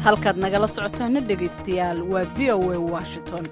halkaad nagala socotaana dhegaystayaal waa v o a washington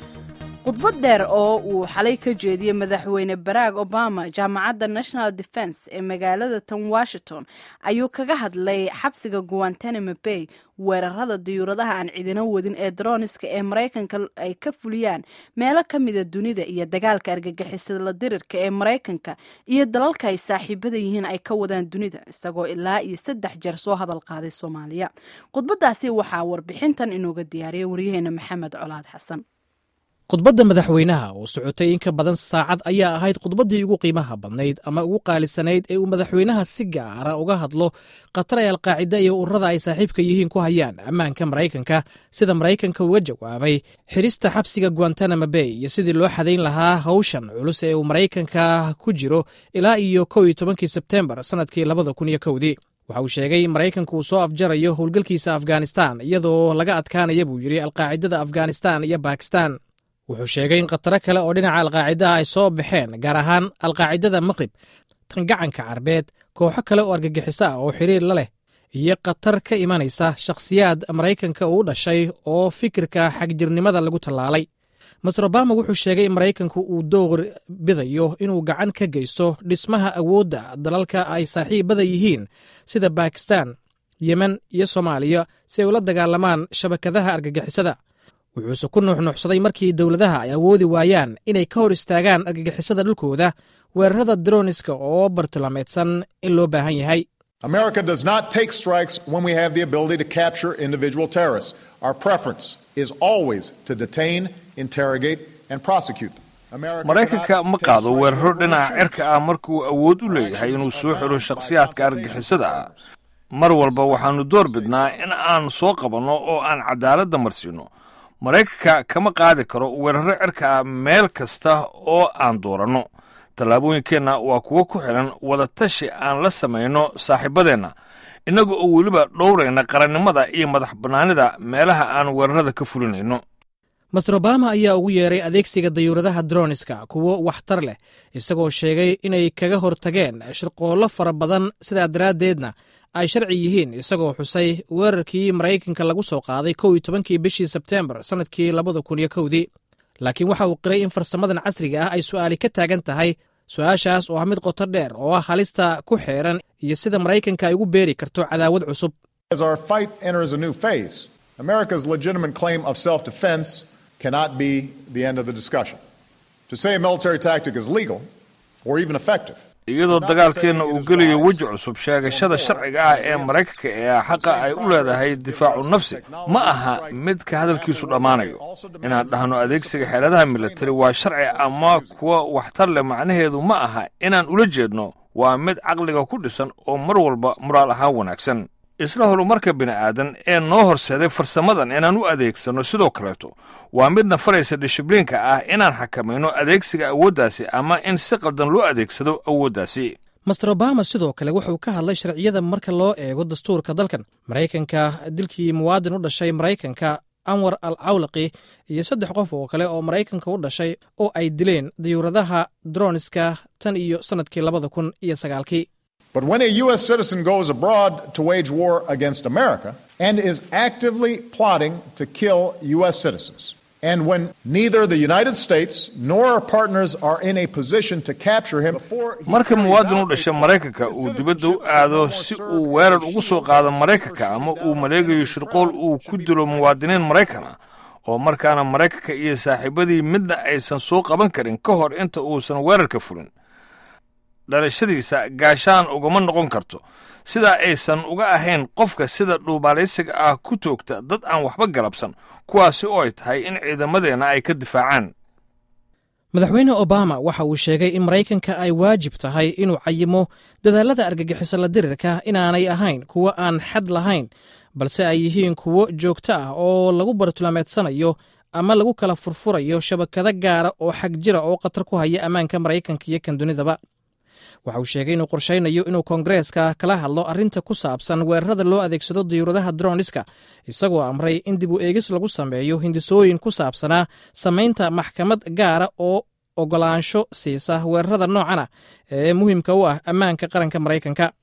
khudbad dheer oo uu xalay ka jeediyey madaxweyne barack obama jaamacadda national defense ee magaalada tan washington ayuu kaga hadlay xabsiga guantanamo bay weerarada diyuuradaha aan cidino wadin ee droniska ee maraykanka ay ka fuliyaan meelo ka mida dunida iyo dagaalka argagixisada dirirka ee maraykanka iyo dalalka ay saaxiibada yihiin ay ka wadaan dunida isagoo ilaa iyo saddex jeer soo hadal qaaday soomaaliya khudbadaasi waxaa warbixintan inooga diyaariyay waryaheena maxamed colaad xasan khudbadda madaxweynaha oo socotay in ka badan saacad ayaa ahayd khudbaddii ugu qiimaha badnayd ama ugu qaalisanayd ee uu madaxweynaha si gaara uga hadlo khatar ay alqaacida iyo ururada ay saaxiibka yihiin ku hayaan ammaanka maraykanka sida maraykanka uga jawaabay xirista xabsiga guantanamo bay iyo sidii loo xadayn lahaa hawshan culus ee uu maraykanka ku jiro ilaa iyo kow iyo tobankii sebtembar sannadkii labada kun iyo kowdii waxa uu sheegay in maraykanku uu soo afjarayo howlgalkiisa afghanistan iyadoo laga adkaanaya buu yidhi alqaacidada afghanistan iyo bakistan wuxuu sheegay in khataro kale oo dhinaca alqaacidaha ay soo baxeen gaar ahaan alqaacidada maqrib tan gacanka carbeed kooxo kale oo argagixiso ah oo xiriir la leh iyo khatar ka imanaysa shakhsiyaad maraykanka uu dhashay oo fikirka xagjirnimada lagu tallaalay master obama wuxuu sheegay in maraykanku uu door bidayo inuu gacan ka geysto dhismaha awoodda dalalka ay saaxiibada yihiin sida bakistan yemen iyo soomaaliya si ay ula dagaalamaan shabakadaha argagixisada wuxuuse ku nuuxnuuxsaday markii dowladaha ay awoodi waayaan inay ka hor istaagaan argagixisada dhulkooda weerarada droniska oo bartilmaameedsan in loo baahan yahay America does not take strikes when we have the ability to capture individual terrorists. Our preference is always to detain, interrogate, and prosecute them. maraykanka ma qaado weeraro dhinaca cirka ah markuu awood u leeyahay inuu soo xiro shakhsiyaadka argagixisada ah mar walba waxaannu door bidnaa in aan soo qabanno oo aan cadaaladda marsiinno maraykanka kama qaadi karo weeraro cirka ah meel kasta oo aan dooranno tallaabooyinkeenna waa kuwo ku xidhan wadatashi aan la samayno saaxiibadeenna innaga oo weliba dhowrayna qarannimada iyo madax bannaanida meelaha aan weerarada ka fulinayno master obama ayaa ugu yeeray adeegsiga dayuuradaha droniska kuwo waxtar leh isagoo sheegay inay kaga hortageen shirqoollo fara badan sidaa daraaddeedna ay sharci yihiin isagoo xusay weerarkii maraykanka lagu soo qaaday kow iyo tobankii bishii sebteembar sannadkii labada kun iyo kowdii laakiin waxa uu qiray in farsamadan casriga ah ay su'aali ka taagan tahay su-aashaas oo ah mid qoto dheer oo ah halista ku xeeran iyo sida maraykanka ay ugu beeri karto cadaawad cusub As our fight enters a new phase, America's legitimate claim of self defense cannot be the end of the discussion. To say a military tactic is legal or even effective iyadoo dagaalkeenna uu gelayo weji cusub sheegashada sharciga ah ee maraykanka ee xaqa ay u leedahay difaacu nafsi ma aha mid ka hadalkiisu dhammaanayo inaan dhahno adeegsiga xeeladaha militari waa sharci ama kuwa waxtar leh macnaheedu ma aha inaan ula jeedno waa mid caqliga ku dhisan oo mar walba muraal ahaan wanaagsan isla horumarka bini'aadan ee noo horseeday farsamadan inaan u adeegsanno sidoo kaleeto waa midna faraysa dishibliinka ah inaan xakamayno adeegsiga awooddaasi ama in si qaldan loo adeegsado awooddaasi master obama sidoo kale wuxuu ka hadlay sharciyada marka loo eego dastuurka dalkan maraykanka dilkii muwaadin u dhashay maraykanka anwar al cawlaqi iyo saddex qof oo kale oo maraykanka u dhashay oo ay dileen diyuuradaha droniska tan iyo sannadkii labada kun iyo sagaalkii But when a U.S. citizen goes abroad to wage war against America and is actively plotting to kill U.S. citizens, and when neither the United States nor our partners are in a position to capture him before he marka carries muwaadin u out dhasha a maraykanka his uu dibadda u citizenship aado and si serve uu weerar as ugu soo qaado a maraykanka ama uu maleegayo shirqool uu ku dilo muwaadiniin maraykan ah oo markaana maraykanka iyo saaxiibadii midna aysan soo qaban karin ka hor inta uusan weerarka fulin dhalashadiisa gaashaan ugama noqon karto sidaa aysan uga ahayn qofka sida dhuubaalaysiga ah ku toogta dad aan waxba galabsan kuwaasi oo ay tahay in ciidamadeenna ay ka difaacaan madaxweyne obama waxa uu sheegay in maraykanka ay waajib tahay inuu cayimo dadaalada argagixiso la dirirka inaanay ahayn kuwo aan xad lahayn balse ay yihiin kuwo joogto ah oo lagu bartilmaameedsanayo ama lagu kala furfurayo shabakado gaara oo xag jira oo khatar ku haya ammaanka maraykanka iyo kan dunidaba waxa uu sheegay inuu qorshaynayo inuu koongareeska kala hadlo arrinta ku saabsan weerarada loo adeegsado diyuuradaha droniska isagoo amray in dib u eegis lagu sameeyo hindisooyin ku saabsanaa samaynta maxkamad gaara oo ogolaansho siisa weerarada noocan ah ee muhiimka u ah ammaanka qaranka maraykanka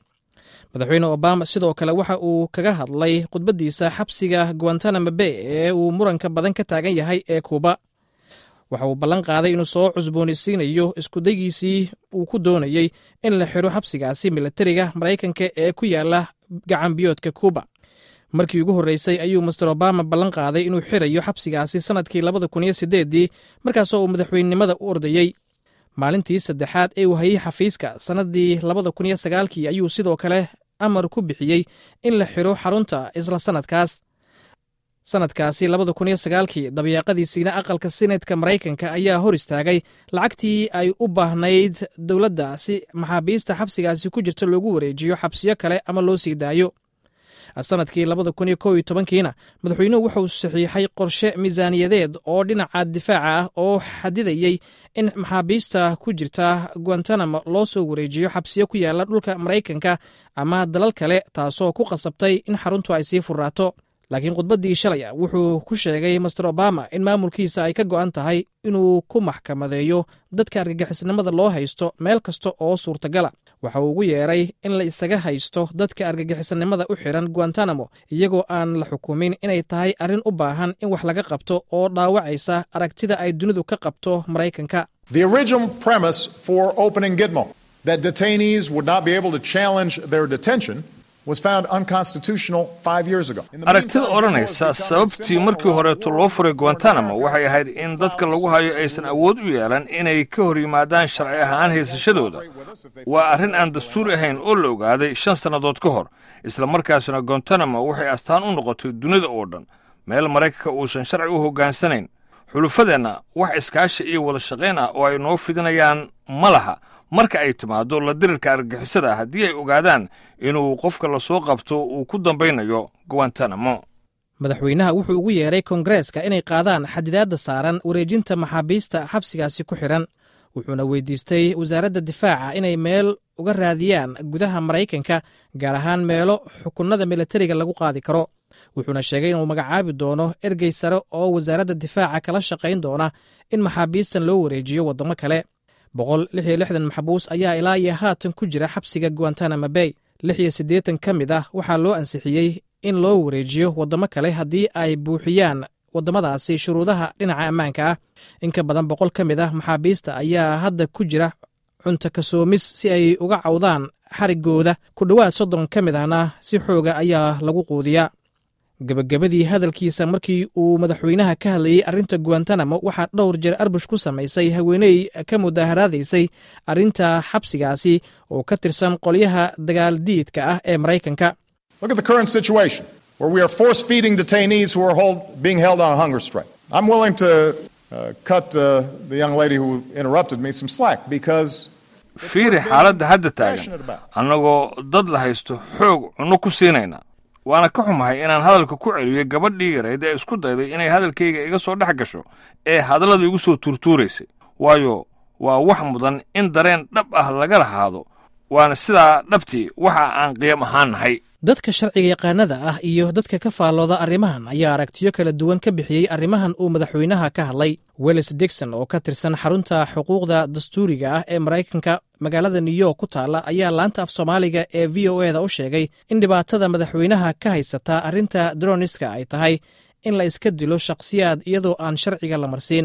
madaxweyne obama sidoo kale waxa uu kaga hadlay khudbaddiisa xabsiga guantanamo bay ee uu muranka badan ka taagan yahay ee kuuba waxa uu ballan qaaday inuu soo cusboonaysiinayo iskudaygiisii uu ku doonayey in la xidho xabsigaasi milatariga maraykanka ee ku yaala gacanbiyoodka kuuba markii ugu horreysay ayuu master obama ballan qaaday inuu xirayo xabsigaasi sannadkii labada kun iyo siddeeddii markaasoo uu madaxweynenimada u ordayey maalintii saddexaad ee uu hayey xafiiska sannaddii labada kun iyo sagaalkii ayuu sidoo kale amar ku bixiyey in la xidho xarunta isla sannadkaas sannadkaasi labada kun iyo sagaalkii dabayaaqadiisiina aqalka senetka maraykanka ayaa hor istaagay lacagtii ay u baahnayd dowladda si maxaabiista xabsigaasi ku jirta loogu wareejiyo xabsiyo kale ama loo sii daayo sannadkii labada kun iyo kow iyo tobankiina madaxweynuhu wuxuu saxiixay qorshe miisaaniyadeed oo dhinaca difaaca ah oo xadidayey in maxaabiista ku jirta guantanamo loo soo wareejiyo xabsiyo ku yaala dhulka maraykanka ama dalal kale taasoo ku qasabtay in xaruntu ay sii furraato laakiin khudbaddii shalay wuxuu ku sheegay master obama in maamulkiisa ay ka go'an tahay inuu ku maxkamadeeyo dadka argagixisnimada loo haysto meel kasta oo suurtagala waxa uu ugu yeeray in la isaga haysto dadka argagixisnimada u xiran guantanamo iyagoo aan la xukumin inay tahay arrin u baahan in wax laga qabto oo dhaawacaysa aragtida ay dunidu ka qabto maraykanka The original premise for opening Gitmo, that detainees would not be able to challenge their detention, was found unconstitutional five years ago. In the aragtida meantime, odhanaysa Gitmo has become sababtii a markii symbol horeeto loo furay guantanamo waxay ahayd in dadka lagu hayo aysan awood u yeelan inay ka hor yimaadaan sharci ahaan haysashadooda waa arrin aan dastuuri ahayn oo la ogaaday shan sannadood ka hor isla markaasna guantanamo waxay astaan u noqotay dunida oo dhan meel maraykanka uusan sharci u hoggaansanayn xulufadeenna wax iskaashi iyo wada shaqayn ah oo ay noo fidinayaan ma laha marka ay timaaddo la dirirka argagixisada haddii ay ogaadaan inuu qofka la soo qabto uu ku dambaynayo guantanamo madaxweynaha wuxuu ugu yeeray kongareeska inay qaadaan xadidaadda saaran wareejinta maxaabiista xabsigaasi ku xidhan wuxuuna weydiistay wasaaradda difaaca inay meel uga raadiyaan gudaha maraykanka gaar ahaan meelo xukunada militariga lagu qaadi karo wuxuuna sheegay inuu magacaabi doono ergey sare oo wasaaradda difaaca kala shaqayn doona in maxaabiistan loo wareejiyo waddamo kale boqol lix iyo lixdan maxbuus ayaa ilaa iyo haatan ku jira xabsiga guantanamo bay lix iyo siddeetan ka mid ah waxaa loo ansixiyey in loo wareejiyo waddamo kale haddii ay buuxiyaan waddamadaasi shuruudaha dhinaca ammaanka ah in ka badan boqol ka mid ah maxaabiista ayaa hadda ku jira cunto kasoomis si ay uga cawdaan xariggooda ku dhowaad soddon ka mid ahna si xooga ayaa lagu quudiyaa gebagabadii hadalkiisa markii uu madaxweynaha ka hadlayey arrinta guantanamo waxaa dhowr jeer arbush ku samaysay haweeney ka mudaaharaadaysay arrinta xabsigaasi oo ka tirsan qolyaha dagaaldiidka ah ee maraykanka Look at the current situation where we are force feeding detainees who are hold, being held on a hunger strike. I'm willing to uh, cut uh, the young lady who interrupted me some slack because fiiri xaaladda hadda taagan annagoo dad la haysto xoog cunno ku siinayna waana ka xumahay inaan hadalka ku celiyo gabadhii yarayd ee isku dayday inay hadalkayga iga soo dhex gasho ee hadallada igu soo tuurtuuraysay waayo waa wax mudan in dareen dhab ah laga lahaado waana sidaa dhabtii waxa aan qiyam ahaan nahay dadka sharciga yaqaanada ah iyo dadka ka faallooda arrimahan ayaa aragtiyo kala duwan ka bixiyey arrimahan uu madaxweynaha ka hadlay wells dixon oo ka tirsan xarunta xuquuqda dastuuriga ah ee maraykanka magaalada new york ku taalla ayaa laanta af soomaaliga ee v o eda u sheegay in dhibaatada madaxweynaha ka haysata arrinta droniska ay tahay in la iska dilo shakhsiyaad iyadoo aan sharciga la marsiin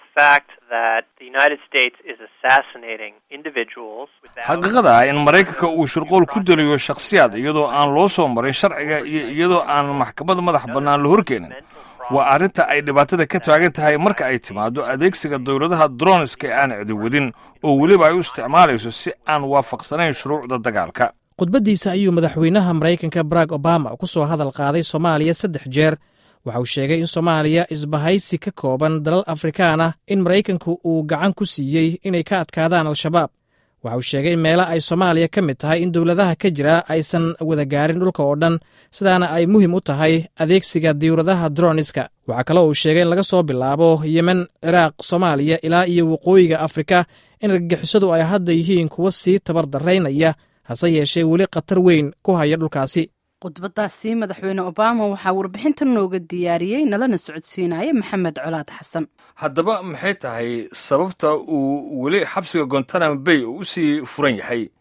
xaqiiqada ah in maraykanka uu shirqool ku deliyo shakhsiyaad iyadoo aan loo soo marin sharciga iyo iyadoo aan maxkamad madax bannaan la horkeenin waa arrinta ay dhibaatada ka taagan tahay marka ay timaaddo adeegsiga dowladaha droniska ee aan cidi wadin oo weliba ay u isticmaalayso si aan waafaqsanayn shuruucda dagaalka khudbaddiisa ayuu madaxweynaha maraykanka barack obama ku soo hadal qaaday soomaaliya saddex jeer waxa uu sheegay in soomaaliya isbahaysi ka kooban dalal afrikaan ah in maraykanku uu gacan ku siiyey inay ka adkaadaan al-shabaab waxa uu sheegay in meela ay soomaaliya ka mid tahay in dowladaha ka jira aysan wada gaarin dhulka oo dhan sidaana ay muhiim u tahay adeegsiga diyuuradaha droniska waxaa kaloo uu sheegay in laga soo bilaabo yemen ciraaq soomaaliya ilaa iyo waqooyiga afrika in argagixisadu ay hadda yihiin kuwa sii tabar daraynaya hase yeeshee weli khatar weyn ku haya dhulkaasi khudbadaasi madaxweyne obama waxaa warbixinta nooga diyaariyey nalana socodsiinaya maxamed colaad xasan haddaba maxay tahay sababta uu weli xabsiga gontanamo bay u sii furan yahay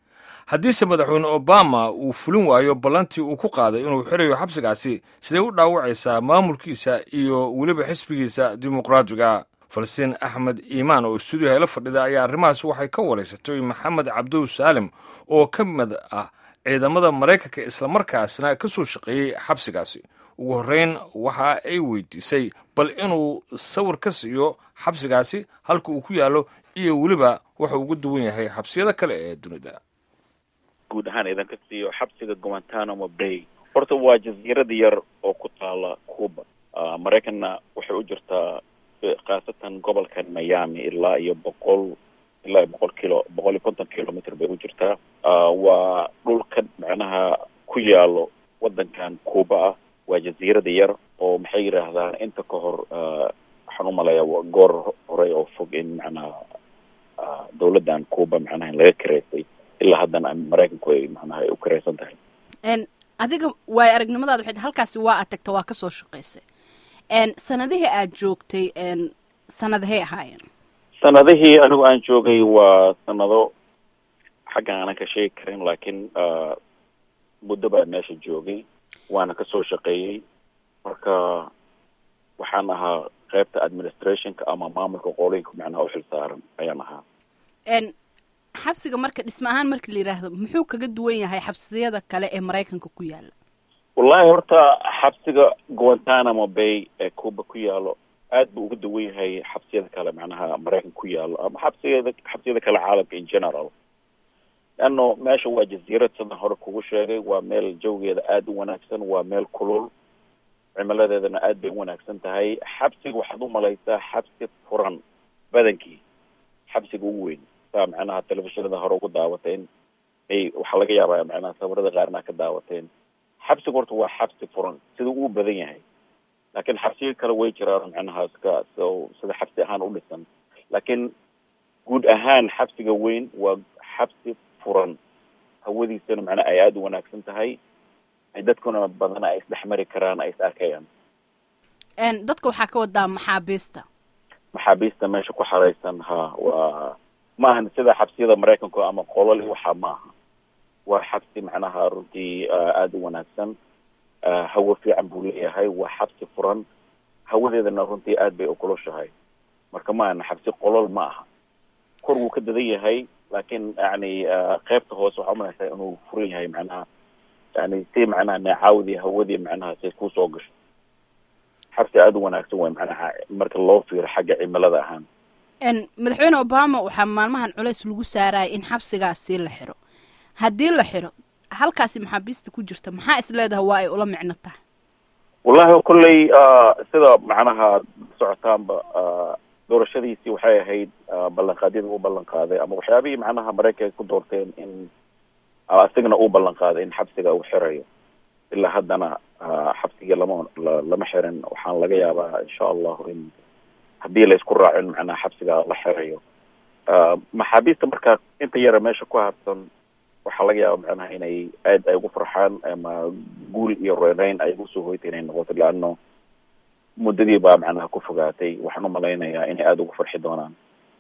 haddiise madaxweyne obama uu fulin waayo ballantii uu ku qaaday inuu xirayo xabsigaasi siday u dhaawacaysaa maamulkiisa iyo weliba xisbigiisa dimuqraatiga falastiin axmed iimaan oo stuudiyaha la fadhida ayaa arrimahaas waxay ka waraysatay maxamed cabdow saalim oo ka mid ah ciidamada maraykanka islamarkaasna ka soo shaqeeyey xabsigaasi ugu horreyn waxa ay weydiisay bal inuu sawir ka siiyo xabsigaasi halka uu ku yaallo iyo weliba waxa ugu duwan yahay xabsiyada kale ee dunida guud ahaan idanka siiyo xabsiga guantanamo bay horta waa jasiirada yar oo ku taala cuba maraykanna waxay u jirtaa khaasatan gobolkan miami ilaa iyo boqol ilaa iyo boqol kilo boqol iyo konton kilomitr bay u jirtaa waa dhulka macnaha ku yaalo waddankan cuba ah waa jasiirada yar oo maxay yidhaahdaan inta ka hor waxaan u maleeyaa goor hore oo fog in macnaha dawladdan cuba macnaha in laga kareysay ilaa haddana maraykanku ay macnaha ay u kareysan tahay adiga waayo aragnimadaada waxay halkaasi waa aad tagta waa kasoo shaqaysay sanadihii aad joogtay sanadahay ahaayeen sanadihii anigu aan joogay waa sanado xaggan aanan ka sheegi karin laakiin muddo baa meesha joogay waana kasoo shaqeeyey marka waxaan ahaa qaybta administrationka ama maamulka qoolinka macnaha uxil saaran ayaan ahaa xabsiga marka dhisme ahaan marka la yidhaahdo muxuu kaga duwan yahay xabsiyada kale ee maraykanka ku yaala wallahi horta xabsiga guantanamo bay ee cuba ku yaalo aad buu uga duwan yahay xabsiyada kale macnaha maraykanka ku yaalo ama xabsiyada xabsiyada kale caalamka in general leano meesha waa jasiirad sidan hore kugu sheegay waa meel jawgeeda aada u wanaagsan waa meel kulul cimiladeedana aad bay u wanaagsan tahay xabsiga waxaad u malaysaa xabsi furan badankii xabsiga ugu weyn saa macnaha telefishinada hore ugu daawateen ay waxaa laga yaabaa macnaha sawirada qaarna ka daawateen xabsiga horta waa xabsi furan sida uu badan yahay laakiin xabsiyo kale way jiraan macnaha ska so sida xabsi ahaan u dhisan laakiin guud ahaan xabsiga weyn waa xabsi furan hawadiisana macnaha ay aada u wanaagsan tahay ay dadkuna badana ay isdhexmari karaan ay is arkayaan dadka waxaa ka wadaa maxaabiista maxaabiista meesha ku xaraysan ha waa maahan sida xabsiyada maraykanku ama qolol waxa maaha waa xabsi macnaha runtii aada u wanaagsan hawo fiican buu leeyahay waa xabsi furan hawadeedana runtii aad bay ukuloshahay marka maahan xabsi qolol ma aha kor wuu ka dadan yahay laakiin yani qaybta hoose waxaa umalaysaa inuu furan yahay macnaha yani si macnaha neecaawdii hawadii macnaha say kusoo gasho xabsi aada u wanaagsan way macnaha marka loo fiiro xagga cimilada ahaan madaxweyne obama waxaa maalmahan culays lagu saaraya in xabsigaasi la xiro haddii la xiro halkaasi maxaabiista ku jirta maxaa is leedahay waa ay ula micno tahay wallahi kolley sida macnaha socotaanba doorashadiisii waxay ahayd ballanqaadyada uu ballan qaaday ama waxyaabihii macnaha maraykanka ku doorteen in isagana uu ballan qaaday in xabsiga uu xirayo ilaa haddana xabsigii lama lama xirin waxaan laga yaabaa insha allahu in haddii la isku raacin macnaha xabsiga la xirayo maxaabiista markaa inta yara meesha ku harsan waxaa laga yaaba macnaha inay aad ay ugu farxaan ama guul iyo reereyn ay usoo hoyta inay noqoto leano muddadii baa macnaha ku fogaatay waxaan umalaynayaa inay aada ugu farxi doonaan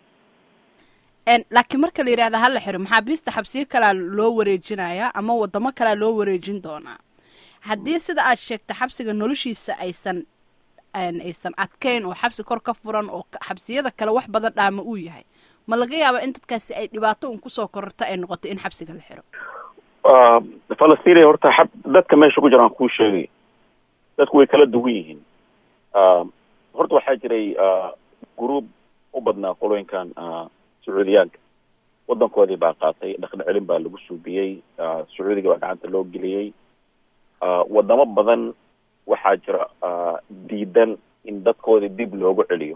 laakiin marka la yidhahda hala xiro maxaabiista xabsiyo kalea loo wareejinayaa ama wadamo kalea loo wareejin doonaa haddii sida aad sheegta xabsiga noloshiisa aysan aysan adkeyn oo xabsi kor ka furan oo xabsiyada kale wax badan dhaama uu yahay ma laga yaaba in dadkaasi ay dhibaato un kusoo kororto ay noqoto in xabsiga la xiro falastiin horta xab dadka meesha ku jiraan kuu sheegay dadku way kala duwan yihiin horta waxaa jiray gruub u badnaa qolooyinkan sacuudiyaanka wadankoodii baa qaatay dhaqan celin baa lagu suubiyey sacuudiga baa gacanta loo geliyey wadamo badan waxaa jira diidan in dadkoodii dib loogu celiyo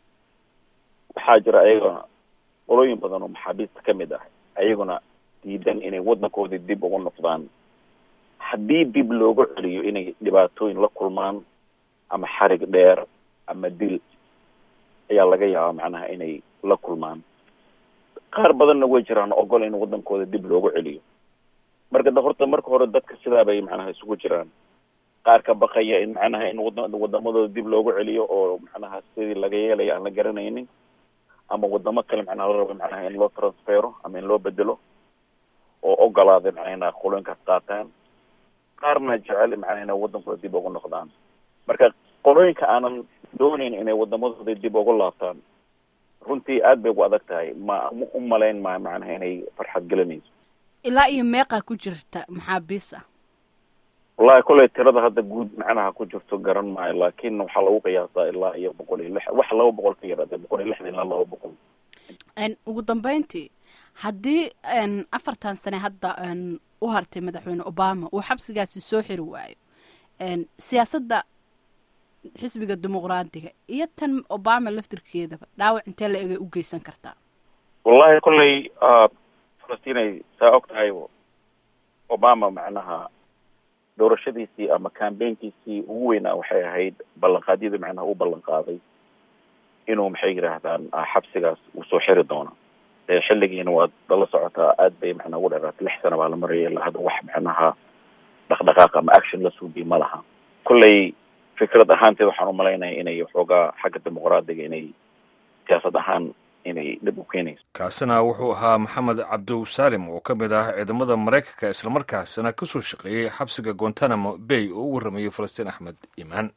waxaa jira ayagana qolooyin badan oo maxaabiista ka mid ah ayaguna diidan inay wadankoodii dib ugu noqdaan haddii dib loogu celiyo inay dhibaatooyin la kulmaan ama xarig dheer ama dil ayaa laga yaabaa macnaha inay la kulmaan qaar badanna way jiraan ogol in wadankooda dib loogu celiyo marka da horta marka hore dadka sidaa bay macnaha isugu jiraan qaar ka baqaya in macnaha in wada wadamadooda dib loogu celiyo oo macnaha sidii laga yeelaya aan la garanaynin ama wadamo kale macnaha la rabo macnaha in loo transfero ama in loo bedelo oo ogolaaday macnaa inaa qolooyinkaas qaataan qaarna jecel macnaa inay waddankooda dib ugu noqdaan marka qolooyinka aanan doonayn inay waddamadooda dib ugu laabtaan runtii aad bay ugu adag tahay ma u malayn maayo macnaha inay farxad gelinayso ilaa iyo meeqaa ku jirta maxaabiis ah wallahi kolley tirada hadda guud macnaha ku jirto garan maayo laakiin waxaa lagu qiyaasaa ilaa iyo boqol iyo lix wax laba boqol ka yaraade boqol iyo lixdan ilaa laba boqol ugu dambeyntii haddii afartan sane hadda u hartay madaxweyne obama uu xabsigaasi soo xiri waayo siyaasadda xisbiga dimuqraadiga iyo tan obama laftirkeedaba dhaawac intee la egay u geysan kartaa wallahi kolley falastinay saa og tahay obama macnaha doorashadiisii ama cambaynkiisii ugu weynaa waxay ahayd ballanqaadyadii macnaha u ballan qaaday inuu maxay yidhaahdaan xabsigaas uu soo xiri doono xilligiina waad lala socotaa aad bay macnaa ugu dheeraatay lix sana baa la maraya ilaa hadda wax macnaha dhaqdhaqaaq ama action la suubiy ma laha kolley fikrad ahaanteed waxaan umalaynaya inay waxoogaa xagga dimuqraadiga inay siyaasad ahaan inay dhib u keenayso kaasina wuxuu ahaa maxamed cabdow saalim oo ka mid ah ciidamada maraykanka islamarkaasina ka soo shaqeeyey xabsiga guantanamo bay oo u warramayey falastiin axmed iimaan